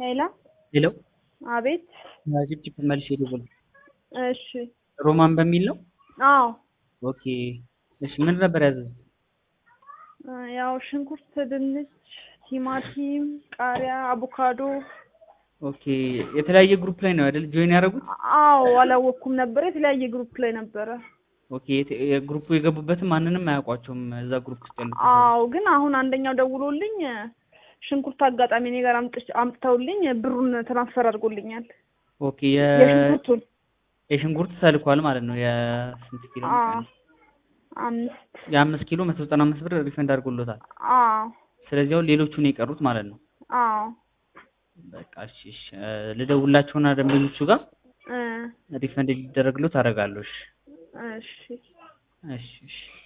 ሄሎ ሄሎ አቤት። ጭብጭብ መልሼ ልደውል። እሺ ሮማን በሚል ነው። አዎ ኦኬ እሺ፣ ምን ነበር ያዘዙት? ያው ሽንኩርት፣ ድንች፣ ቲማቲም፣ ቃሪያ፣ አቮካዶ። ኦኬ የተለያየ ግሩፕ ላይ ነው አይደል ጆይን ያደረጉት? አዎ አላወቅኩም ነበር። የተለያየ ግሩፕ ላይ ነበረ። ኦኬ የት- የግሩፑ የገቡበትም ማንንም አያውቋቸውም እዛ ግሩፕ ውስጥ ያሉት። አዎ ግን አሁን አንደኛው ደውሎልኝ ሽንኩርት አጋጣሚ እኔ ጋር አምጥች- አምጥተውልኝ ብሩን ትራንስፈር አድርጎልኛል። ኦኬ የ የሽንኩርቱን የሽንኩርት ተልኳል ማለት ነው። የስንት ኪሎ አዎ መሰለኝ? አምስት የአምስት ኪሎ መቶ ዘጠና አምስት ብር ሪፈንድ አድርጎሎታል። አዎ ስለዚህ አሁን ሌሎቹን የቀሩት ማለት ነው። አዎ በቃ እሺ እሺ እ ልደውላቸውና ደንበኞቹ ጋር እ ሪፈንድ ሊደረግሎት አደርጋለሁ። እሺ እሺ እሺ እሺ